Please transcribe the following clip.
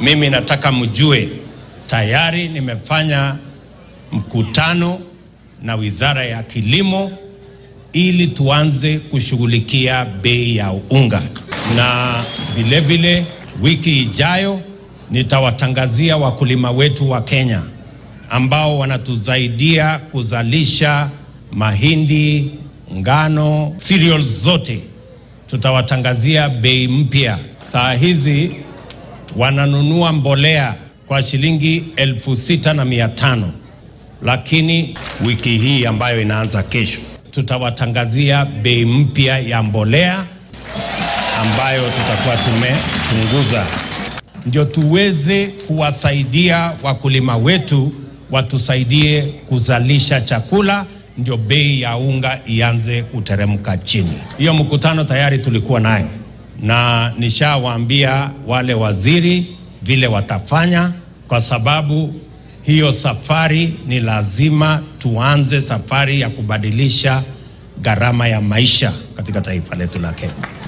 mimi nataka mjue tayari nimefanya mkutano na Wizara ya Kilimo ili tuanze kushughulikia bei ya unga, na vilevile wiki ijayo nitawatangazia wakulima wetu wa Kenya ambao wanatusaidia kuzalisha mahindi, ngano, cereals zote, tutawatangazia bei mpya. Saa hizi wananunua mbolea kwa shilingi elfu sita na mia tano lakini wiki hii ambayo inaanza kesho tutawatangazia bei mpya ya mbolea ambayo tutakuwa tumepunguza, ndio tuweze kuwasaidia wakulima wetu watusaidie kuzalisha chakula, ndio bei ya unga ianze kuteremka chini. Hiyo mkutano tayari tulikuwa naye na nishawaambia wale waziri vile watafanya, kwa sababu hiyo safari ni lazima tuanze safari ya kubadilisha gharama ya maisha katika taifa letu la Kenya.